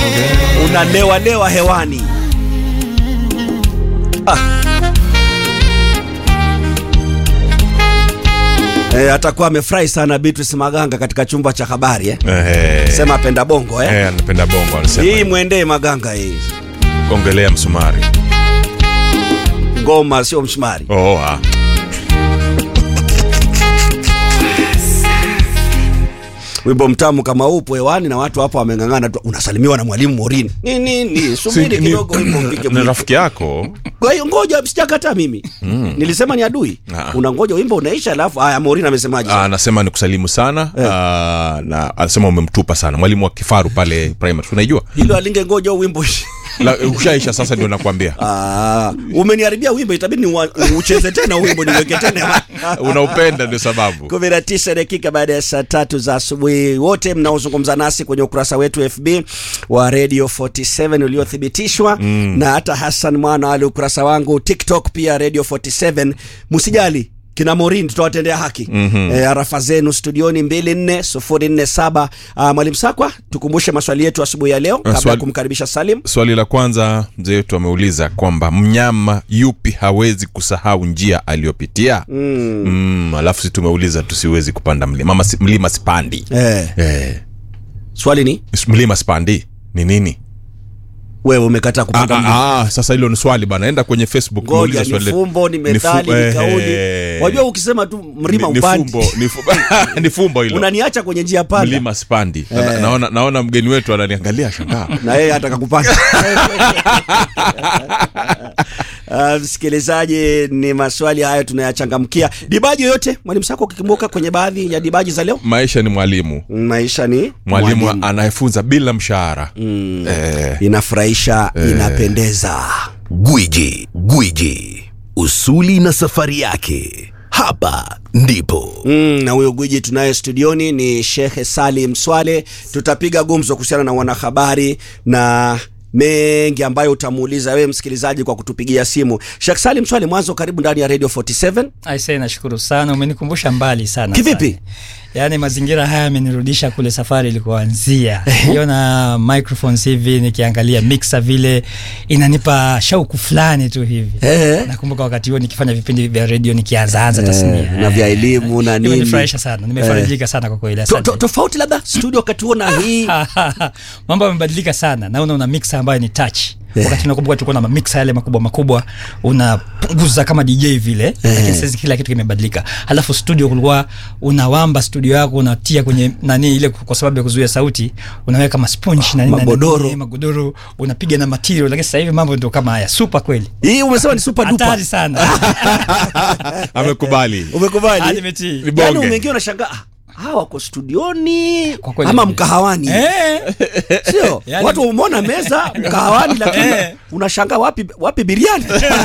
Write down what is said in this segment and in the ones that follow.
unalewalewa hewani ah. E, atakuwa amefurahi sana Beatrice Maganga katika chumba cha habari eh? Eh, Sema apenda bongo eh? eh, anapenda bongo anasema. Hii mwendee Maganga hii Ongelea msumari. ngoma sio msumari. Oh, ah. Wimbo mtamu kama upo hewani na watu hapo wameng'ang'ana tu, unasalimiwa na mwalimu Morini. Ni nini? Subiri Si- ni- kidogo wimbo mpige Ni mwiko. rafiki yako. Kwa hiyo ngoja, sijakataa mimi. Nilisema ni adui. Ah. Unangoja wimbo unaisha, alafu haya Morini amesemaje? Ah, anasema ni kusalimu sana ah, na anasema umemtupa sana mwalimu wa kifaru pale primary unaijua Hilo alinge ngoja huu wimbo ishi. La, ushaisha sasa ndio nakwambia Ah, umeniharibia wimbo, itabidi ni ucheze tena wimbo niweke tena. unaupenda ndio sababu kumi na tisa dakika baada ya saa tatu za asubuhi. Wote mnaozungumza nasi kwenye ukurasa wetu FB wa Radio 47 uliothibitishwa na hata Hassan Mwana wale ukurasa wangu TikTok pia Radio 47. Msijali kina Morin tutawatendea haki mm-hmm. E, arafa zenu studioni 24047. Uh, Mwalimu Sakwa, tukumbushe maswali yetu asubuhi ya leo kabla ya swali- kumkaribisha Salim. swali la kwanza mzee wetu ameuliza kwamba mnyama yupi hawezi kusahau njia aliyopitia mm. Mm, alafu si tumeuliza tusiwezi kupanda mlima Mama, si- mlima sipandi Eh, eh, swali ni mlima sipandi ni nini wewe umekataa Ah, kupanda mlima. ah, ah, sasa hilo ni swali bana enda kwenye facebook Ngoja, muulize ni swali letu. fumbo, ni methali, fu- ni kauli. eh, Wajua ukisema tu mlima ni- ni upandi fumbo, ni fumbo, ni fumbo hilo unaniacha kwenye njia panda mlima spandi Na- naona, naona mgeni wetu ananiangalia shangaa na yeye ataka kupanda. Ah, Msikilizaji, ni maswali hayo tunayachangamkia. Dibaji yoyote mwalimu Sako ukikumbuka kwenye baadhi ya dibaji za leo? maisha ni mwalimu Maisha ni mwalimu anayefunza bila mshahara eh, inafurahisha, inapendeza. Gwiji, gwiji, usuli na safari yake. Hapa ndipo Mm, na huyo gwiji tunaye studioni ni Shekhe Salim Swale. Tutapiga gumzo kuhusiana na wanahabari na mengi ambayo utamuuliza wewe msikilizaji kwa kutupigia simu. Sheikh Salim Swale, mwanzo karibu ndani ya Radio 47. Aisee, nashukuru sana, umenikumbusha mbali sana. Kivipi? sana. Yaani mazingira haya yamenirudisha kule safari ilikoanzia. Niona microphones hivi nikiangalia mixer vile inanipa shauku fulani tu hivi. Eh. Nakumbuka wakati huo nikifanya vipindi vya radio nikianza anza tasnia. na vya elimu na nini. Imenifurahisha sana. Nimefarijika sana kwa kweli. To- Asante. to- Tofauti labda studio wakati huo na hii mambo yamebadilika sana naona una mixer ambayo ni touch wakati nakumbuka tulikuwa na mamiksa yale makubwa makubwa unapunguza kama dj vile lakini sasa kila kitu kimebadilika halafu studio kulikuwa unawamba studio yako unatia kwenye nani ile kwa sababu ya kuzuia sauti unaweka masponge na nini na Magodoro. nini, magodoro unapiga na material lakini sasa hivi mambo ndio kama haya super kweli hii umesema ni super duper. hatari sana amekubali Ah, Umekubali? nimetii. Ni bonge. Yaani umeingia unashangaa ah, hawa wako studioni Kwa kweli ama nime- mkahawani eh sio Yaani- watu umeona meza mkahawani lakini Eh. unashangaa wapi wapi biriani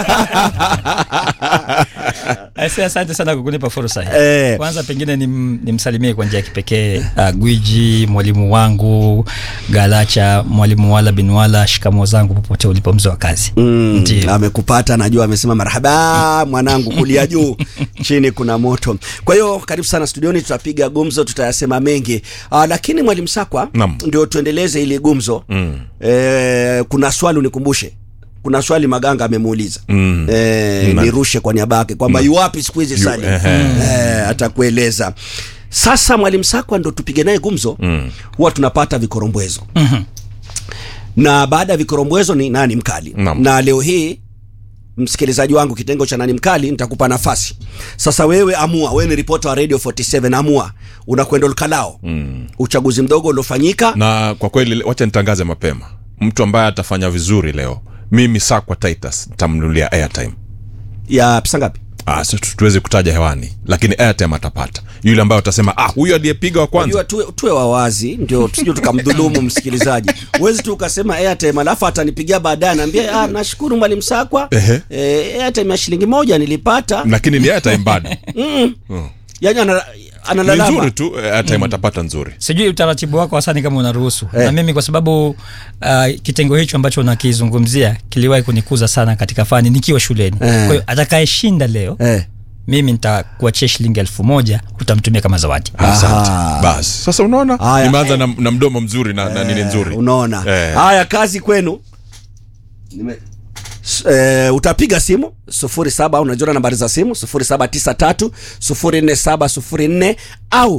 Aise, asante sana kwa kunipa fursa hii. Eh. Kwanza pengine nim- nimsalimie kwa njia ya kipekee uh, Gwiji, mwalimu wangu Galacha, mwalimu wala bin wala, shikamo zangu popote ulipo mzee wa kazi. Mm, Ndiyo. amekupata najua amesema marhaba mwanangu kulia juu chini kuna moto kwa hiyo karibu sana studioni tutapiga gumzo tutayasema mengi uh, lakini mwalimu sakwa Naam. ndio tuendeleze ili gumzo mm. eh, kuna swali unikumbushe kuna swali maganga amemuuliza Mm. eh, Na- nirushe kwa niaba yake kwamba yu wapi siku hizi sali ehe. eh, atakueleza sasa mwalimu sakwa ndo tupige naye gumzo mm. huwa tunapata vikorombwezo na baada ya vikorombwezo ni nani mkali Naam. na leo hii msikilizaji wangu kitengo cha nani mkali nitakupa nafasi sasa wewe amua wewe ni ripota wa radio 47 amua unakwenda ulkalao mm. uchaguzi mdogo uliofanyika na kwa kweli wacha nitangaze mapema mtu ambaye atafanya vizuri leo mimi sakwa titus nitamnunulia airtime ya pesa ngapi Ah, si tu- tuwezi kutaja hewani lakini airtime atapata yule ambaye utasema ah huyu aliyepiga wa kwanza Unajua tuwe, tuwe wawazi ndio tusije tukamdhulumu msikilizaji huwezi tu ukasema airtime alafu atanipigia baadaye anaambia ah, nashukuru mwalimu sakwa Ehe. eh, airtime ya shilingi moja nilipata lakini ni airtime bado yani ana, ni analalama nzuri tu eh, airtime atapata nzuri Sijui utaratibu wako hasani kama unaruhusu na mimi kwa sababu uh, kitengo hicho ambacho unakizungumzia kiliwahi kunikuza sana katika fani nikiwa shuleni. Kwa hiyo atakayeshinda leo eh. mimi nitakuachia shilingi elfu moja utamtumia kama zawadi asante Aha. basi sasa unaona Haya. nimeanza na, na mdomo mzuri na, na nini nzuri unaona Eh. haya kazi kwenu Nime... S- Eh, utapiga simu 07 unajua nambari za simu 0793 04704 au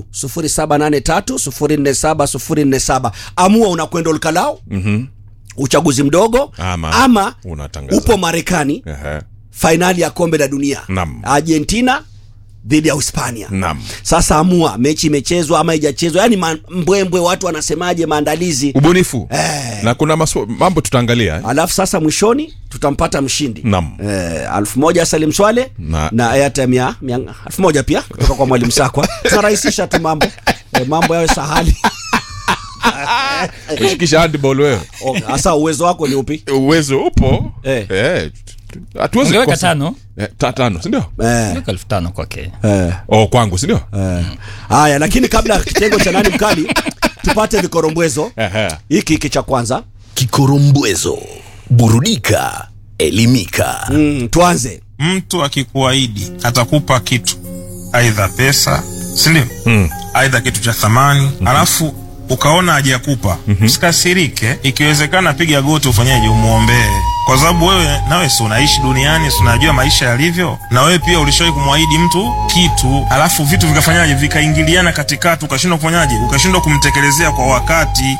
0783 04704 amua unakwenda ulkalao mm-hmm. uchaguzi mdogo Ama ama unatangaza. upo marekani Ehe. fainali ya kombe la dunia Naam. argentina dhidi ya hispania Naam. sasa amua mechi imechezwa ama haijachezwa yani ma- mbwembwe watu wanasemaje maandalizi ubunifu Eh. na kuna maswa, mambo tutaangalia eh? alafu sasa mwishoni tutampata mshindi Naam. eh, alfu moja Salim Swale Na- na airtime ya mia- alfu moja pia kutoka kwa mwalimu Sakwa tunarahisisha tu mambo eh, mambo yawe sahali ushikisha handball wewe Oh, sasa uwezo wako ni upi uwezo upo Eh. Eh, hatuwezi ungeweka kukosa. tano Eh, ta- tano sindio eh, ungeweka elfu tano kwake eh, oh, kwangu sindio eh. haya lakini kabla ya kitengo cha nani mkali tupate vikorombwezo Ehe. hiki hiki cha kwanza Kikorombwezo. Burudika, elimika. mm, tuanze mtu akikuahidi atakupa kitu aidha pesa sindio mm. aidha kitu cha thamani mm-hmm. alafu ukaona hajakupa mm-hmm. usikasirike ikiwezekana piga goti ufanyeje umwombee kwa sababu wewe nawe si unaishi duniani si unajua maisha yalivyo na wewe pia ulishawahi kumwahidi mtu kitu alafu vitu vikafanyaje vikaingiliana katikati ukashindwa kufanyaje ukashindwa kumtekelezea kwa wakati